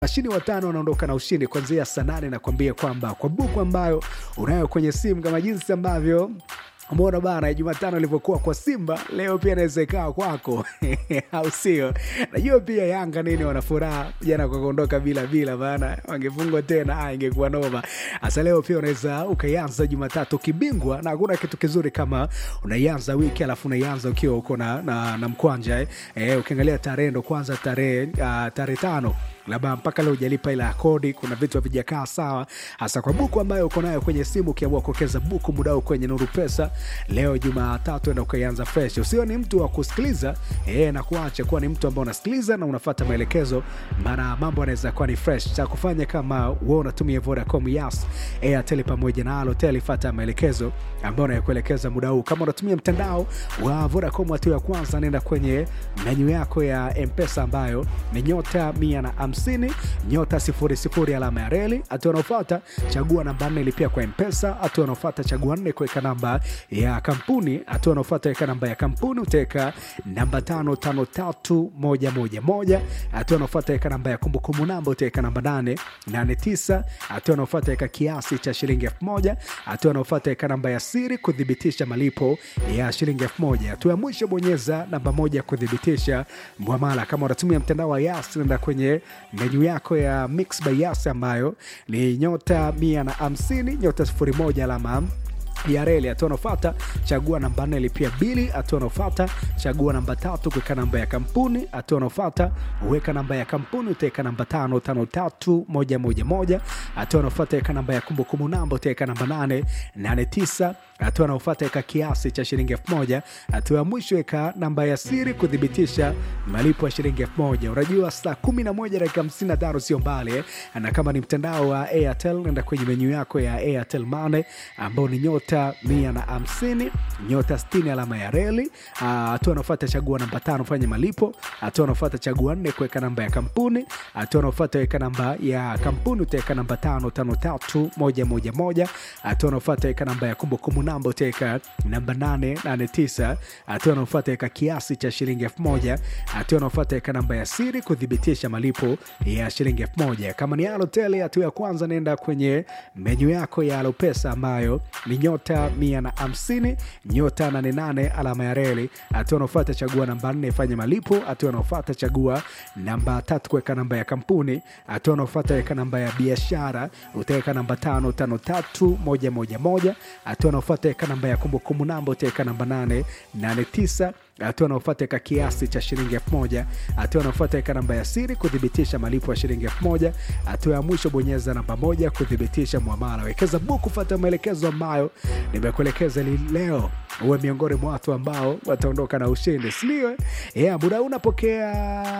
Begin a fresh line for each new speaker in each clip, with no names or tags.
Washindi watano wanaondoka na ushindi kuanzia saa nane na kuambia kwamba kwa buku ambayo unayo kwenye simu kama jinsi ambavyo umeona bana Jumatano ilivyokuwa kwa Simba, leo pia inaweza ikawa kwako au sio? Najua pia Yanga nini wana furaha jana kwa kuondoka bila bila, maana wangefungwa tena, ah, ingekuwa noma. Hasa leo pia unaweza ukaianza Jumatatu kibingwa, na hakuna kitu kizuri kama unaianza wiki alafu unaianza ukiwa uko na, na, na mkwanja eh. Eh, ukiangalia tarehe ndo kwanza tarehe uh, tarehe tano labda mpaka leo hujalipa ila kodi, kuna vitu havijakaa sawa, hasa kwa buku ambayo uko nayo kwenye simu. Ukiamua kuwekeza buku muda huu kwenye Nuru Pesa leo Jumatatu, enda ukaianza fresh. Usio ni mtu wa kusikiliza eh, na kuacha kuwa ni mtu ambao unasikiliza na unafuata maelekezo, maana mambo yanaweza kuwa ni fresh. Cha kufanya kama wewe unatumia Vodacom, Yas, Airtel pamoja na Halotel, fuata maelekezo ambayo nakuelekeza muda huu. Kama unatumia mtandao wa Vodacom, hatua ya kwanza, nenda kwenye menyu yako ya Mpesa ambayo ni nyota mia na hamsini nyota sifuri sifuri alama ya reli. Hatua unaofuata chagua namba nne lipia kwa Mpesa. Hatua unaofuata chagua nne kuweka namba ya kampuni. Hatua unaofuata weka namba ya kampuni, utaweka namba tano tano tatu moja moja moja. Hatua unaofuata weka namba ya kumbukumbu namba, utaweka namba nane nane tisa. Hatua unaofuata weka kiasi cha shilingi elfu moja. Hatua unaofuata weka namba ya siri kuthibitisha malipo ya shilingi elfu moja. Hatua ya mwisho bonyeza namba moja kuthibitisha mwamala. Kama unatumia mtandao wa Yas, nenda kwenye menyu yako ya Mix by Yas ambayo ni nyota mia na hamsini nyota sifuri moja alama ya reli. Hatua unaofata chagua namba nne lipia bili. Hatua unaofata chagua namba tatu kuweka namba ya kampuni. Hatua unaofata uweka namba ya kampuni, utaweka namba tano tano tatu moja moja moja. Hatua unaofata weka namba ya kumbukumbu namba, utaweka namba nane nane tisa. Hatua unaofata weka kiasi cha shilingi elfu moja. Hatua ya mwisho weka namba ya siri kuthibitisha malipo ya shilingi elfu moja. Unajua saa kumi na moja dakika hamsini na tano sio mbali eh? Na kama ni mtandao wa Airtel nenda kwenye menyu yako ya Airtel Money ambao ni nyota mia na hamsini nyota sitini alama ya reli. Hatua unaofata chagua namba tano fanya malipo. Hatua unaofata chagua nne kuweka namba ya kampuni. Hatua unaofata weka namba ya kampuni utaweka namba tano tano tatu moja moja moja. Hatua unaofata weka namba ya kumbukumbu namba utaweka namba nane nane tisa. Hatua unaofata weka kiasi cha shilingi elfu moja. Hatua unaofata weka namba ya siri kuthibitisha malipo ya shilingi elfu moja. Kama ni Halotel, hatua ya kwanza nenda kwenye menyu yako ya Halopesa ambayo ni nyota mia na hamsini nyota nane nane alama ya reli. Hatua unaofata chagua namba nne fanya malipo. Hatua unaofata chagua namba tatu kuweka namba ya kampuni. Hatua unaofata weka namba ya biashara utaweka namba tano tano tatu moja moja moja. Hatua unaofata weka namba ya kumbukumbu namba utaweka namba nane nane tisa hatua unaofata weka kiasi cha shilingi elfu moja. Hatua unaofata weka namba ya siri kuthibitisha malipo ya shilingi elfu moja. Hatua ya mwisho bonyeza namba moja kuthibitisha mwamala. Wekeza buku, fata maelekezo ambayo nimekuelekeza leo, uwe miongoni mwa watu ambao wataondoka na ushindi, sindio? Yeah, muda unapokea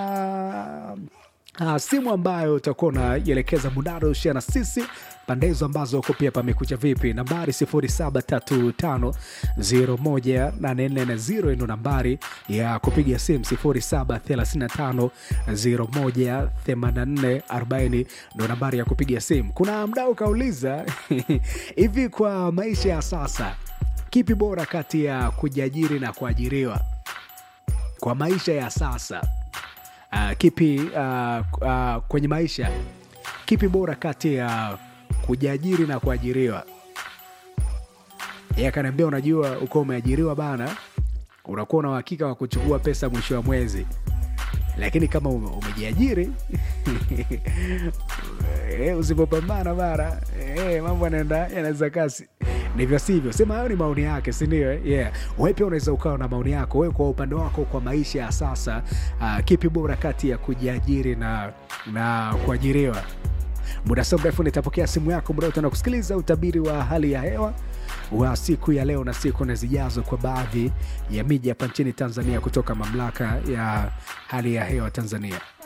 Uh, simu ambayo utakuwa unaielekeza mudado ushia na sisi pande hizo ambazo uko pia pamekucha vipi. Nambari 0735018440 ndo nambari ya kupiga simu, 0735018440 ndo nambari ya kupiga simu. Kuna mdau kauliza hivi, kwa maisha ya sasa kipi bora kati ya kujiajiri na kuajiriwa? Kwa maisha ya sasa Uh, kipi uh, uh, kwenye maisha kipi bora kati ya uh, kujiajiri na kuajiriwa? Yeye akaniambia, unajua uko umeajiriwa bana, unakuwa na uhakika wa kuchukua pesa mwisho wa mwezi, lakini kama ume, umejiajiri e, usipopambana bara e, mambo yanaenda yanaweza kasi ndivyo sivyo. Sema hayo ni maoni yake, si ndio? Yeah, wewe pia unaweza ukawa na maoni yako wewe kwa upande wako, kwa maisha ya sasa uh, kipi bora kati ya kujiajiri na, na kuajiriwa? Muda sio mrefu nitapokea simu yako, muda utaenda kusikiliza utabiri wa hali ya hewa wa siku ya leo na siku na zijazo kwa baadhi ya miji hapa nchini Tanzania kutoka mamlaka ya hali ya hewa Tanzania.